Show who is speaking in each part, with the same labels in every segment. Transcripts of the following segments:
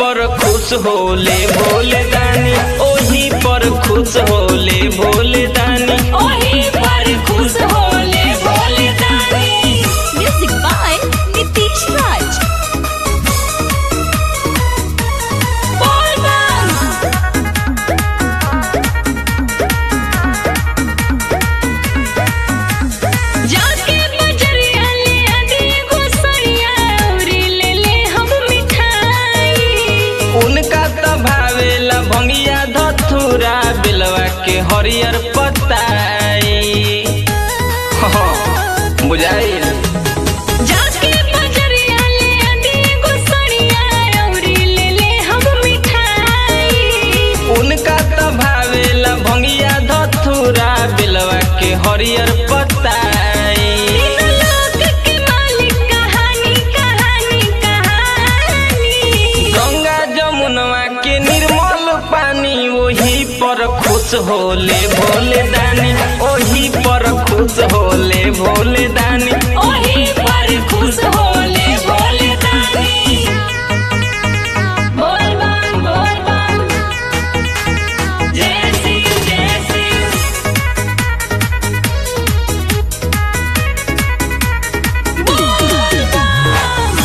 Speaker 1: पर खुश होले भोले दानी ओही पर खुश होले भोले दानी
Speaker 2: ओही पर खुश होले भोले दानी
Speaker 3: Music by Nitish Raj.
Speaker 2: बोल बम जाके बजरिया ले आदि गोसरिया औरी ले ले हम मिठाई
Speaker 1: उनका त भावेला भंगिया धथुरा बिलवा के हरियर पताई हाँ, बुझाइल
Speaker 2: जाके बजरिया ले आदि गोसरिया औरी ले ले हम मिठाई
Speaker 1: उनका त भावेला भंगिया धथुरा बिलवा के हरियर पताई
Speaker 2: तीन लोक के मालिक कहानी कहानी कहानी
Speaker 1: गंगा जमुनवा के निर्मल पानी ओही पर खुश होले भोले दानी ओही पर खुश होले भोले दानी
Speaker 2: ओही पर खुश होले भोले दानी बोल बम बोल बम जय सिंह जय सिंह बोल बम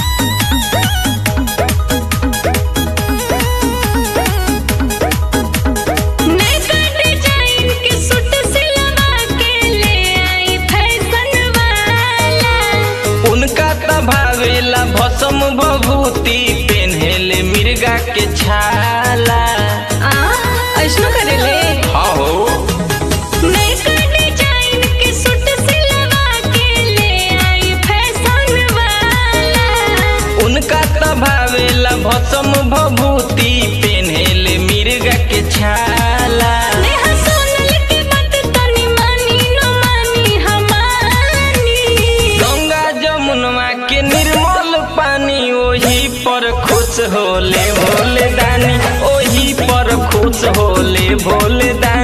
Speaker 2: नैका डिजाइन के सूट सिलवा के ले आई फैशन वाला
Speaker 1: उनका त भावेला भस्म भभूति पेन्हेले मिर्गा के छाला
Speaker 2: आ ऐसनो करेले
Speaker 1: हाँ हो
Speaker 2: नैका डिजाइन के सूट सिलवा के ले आई फैशन वाला
Speaker 1: उनका त भावेला भस्म भभूति पेन्हेले मिर्गा के छाला
Speaker 2: नेहा सोनल के बात तनी मानी न मानी हमानी
Speaker 1: गंगा जमुनवा के निर्मल पानी ओही पर खुश होले भोले दानी ओही पर खुश होले भोले दानी